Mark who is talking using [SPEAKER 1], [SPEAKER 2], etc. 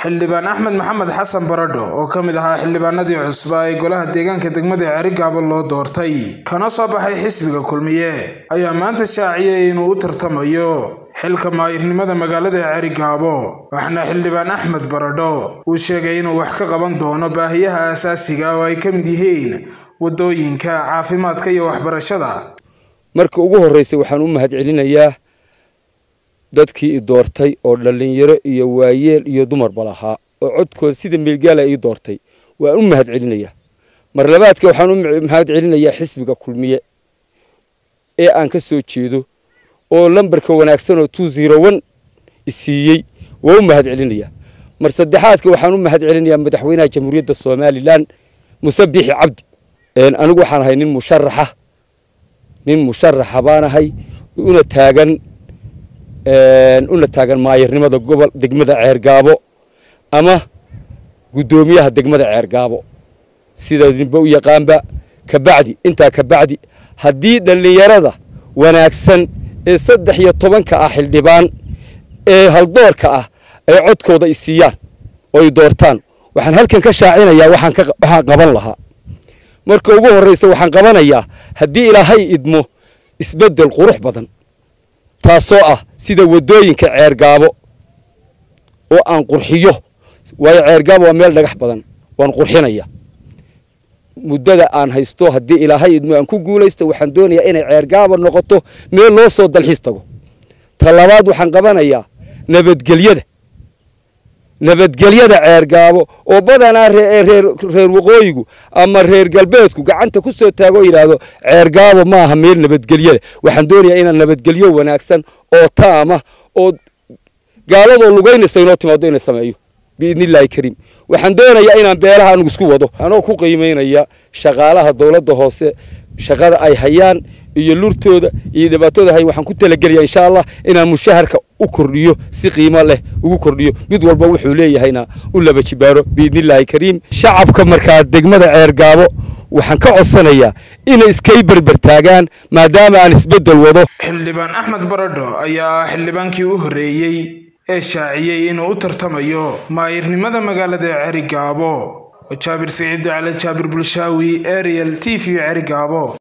[SPEAKER 1] xildhibaan axmed maxamed xasan baradho oo ka mid ahaa xildhibaanadii cusbaa ee golaha deegaanka degmada ceerigaabo loo doortay kana soo baxay xisbiga kulmiye ayaa maanta shaaciyay inuu u tartamayo xilka maayirnimada magaalada ceerigaabo waxaana xildhibaan axmed baradho uu sheegay inuu wax ka qaban doono baahiyaha aasaasiga oo ay ka mid yihiin waddooyinka caafimaadka iyo waxbarashada
[SPEAKER 2] marka ugu horreysay waxaan u mahadcelinayaa dadkii i doortay oo dhallinyaro iyo waayeel iyo dumarba lahaa oo codkooda sida meelgaala ii doortay waan u mahadcelinayaa mar labaadka waxaan u mahadcelinayaa xisbiga kulmiye ee aan ka soo jeedo oo lambarka wanaagsan oo two zero one isiiyey waa u mahadcelinayaa mar saddexaadka waxaan u mahadcelinayaa madaxweynaha jamhuuriyadda somalilan muse bixi cabdi anigu waxaan ahay nin musharaxa nin musharaxa baan ahay una taagan una taagan maayirnimada gobol degmada ceergaabo ama guddoomiyaha degmada ceergaabo sida ninba u yaqaanba kabacdi intaa kabacdi haddii dhallinyarada wanaagsan ee saddex iyo tobanka ah xildhibaan ee haldoorka ah ay codkooda i siiyaan oo i doortaan waxaan halkan ka shaacinayaa waxaan qaban lahaa marka ugu horreysa waxaan qabanayaa haddii ilaahay idmo isbeddel qurux badan taasoo ah sida waddooyinka ceergaabo oo aan qurxiyo waayo ceergaabo waa meel dhagax badan waan qurxinaya muddada aan haysto haddii ilaahay idmo aan ku guulaysto waxaan doonayaa inay ceergaabo noqoto meel loo soo dalxiis tago ta labaad waxaan qabanayaa nabadgelyada nabadgelyada ceergaabo oo badanaa reer waqooyigu ama reer galbeedku gacanta ku soo taagoo yidhaahdo ceergaabo ma aha meel nabadgelyada waxaan doonayaa inaan nabadgelyo wanaagsan oo taama oo gaaladoo lugaynaysa inoo timaado inay sameeyo biidni illaahi kariim waxaan doonayaa inaan beelaha anugu isku wado anoo ku qiimaynaya shaqaalaha dowladda hoose shaqada ay hayaan iyo lurtooda iyo dhibaatooda hay waxaan ku talagelaya insha allah inaan mushaharka u kordhiyo si qiimo leh ugu kordhiyo mid walba wuxuu leeyahayna u laba jibaaro biidnillaahi kariim shacabka markaa degmada ceergaabo waxaan ka codsanayaa inay iskay berbertaagaan maadaama aan isbeddel wado
[SPEAKER 1] xildhibaan axmed baradho ayaa ah xildhibaankii u horreeyey ee shaaciyey inuu u tartamayo maayirnimada magaalada ceerigaabo jaabir siciid cali jaabir bulshaawi ariel t v ceerigaabo